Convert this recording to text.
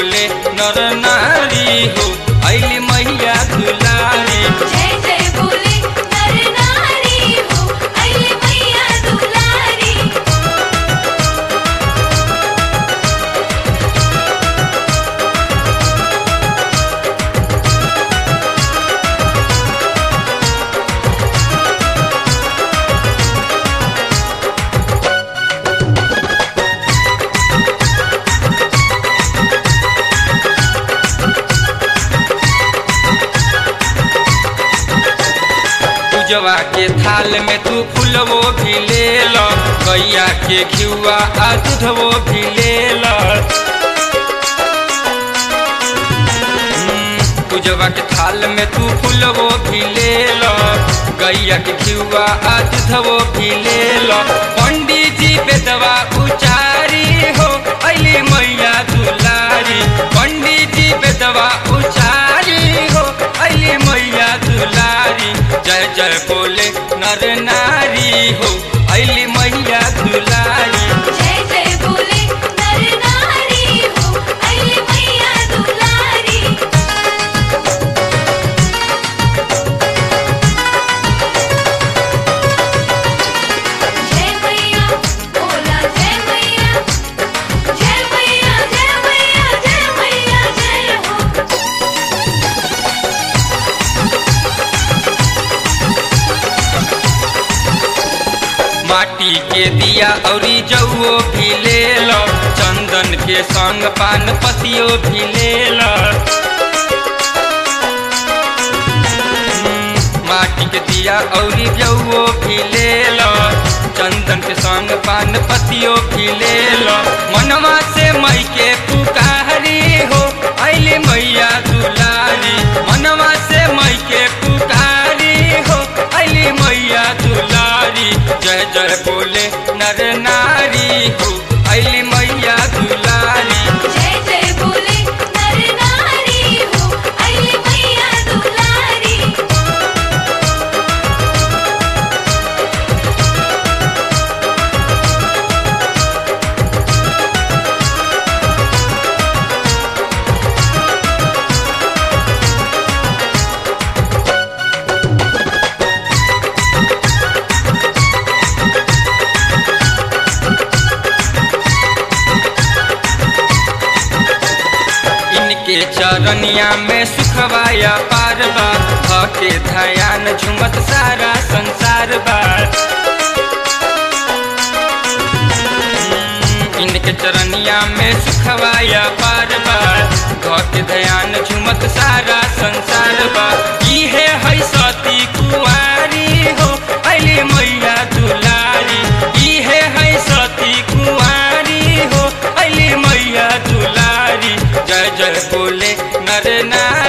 बोले नर नारी हो अली मैया दुलारी जय जय बोले नर नारी हो अइले मैया दुलारी पूजवा के थाल में तू फूलवो भी ले लो गैया के घिउआ आ दूधवो भी ले लो हम्म, पूजवा के थाल में तू फूलवो भी ले लो गैया के घिउआ आ दूधवो भी ले लो पंडित जी बेदवा उचारी हो अली मैया दुलारी पंडित जी बेदवा उचारी हो अली मैया दुलारी जय जय बोले नर नारी हो अली मैया दुलारी जय जय बोले नर नारी हो अइले मैया दुलारी जय मैया बोला जय मैया जय मैया जय मैया जय मैया जय हो माटी के दिया औरी जौओ भी ले लो चंदन के संग पान पतियो भी ले लो हम्म, माटी के दिया औरी जौओ भी ले लो चंदन के संग पान पतियो भी ले लो मनवा से मई के पुकारी हो अली मैया दुलारी मनवा से मई के पुकारी हो अली मैया दुलारी जय जय बोले नर नारी हो अली मैया दुलारी जय जय बोले नर नारी हो अइले मैया दुलारी इनके चरनिया में सुखवाया पार बा भके धयान झुमत सारा संसार बा हम्म, इनके चरनिया में सुखवाया पार बा भके ध्यान झुमत सारा संसार बा इहे है सती कुंवारी हो अली मैया दुलारी इहे है सती कुंवारी हो अली मैया दुलारी जय जय बोले नर नारी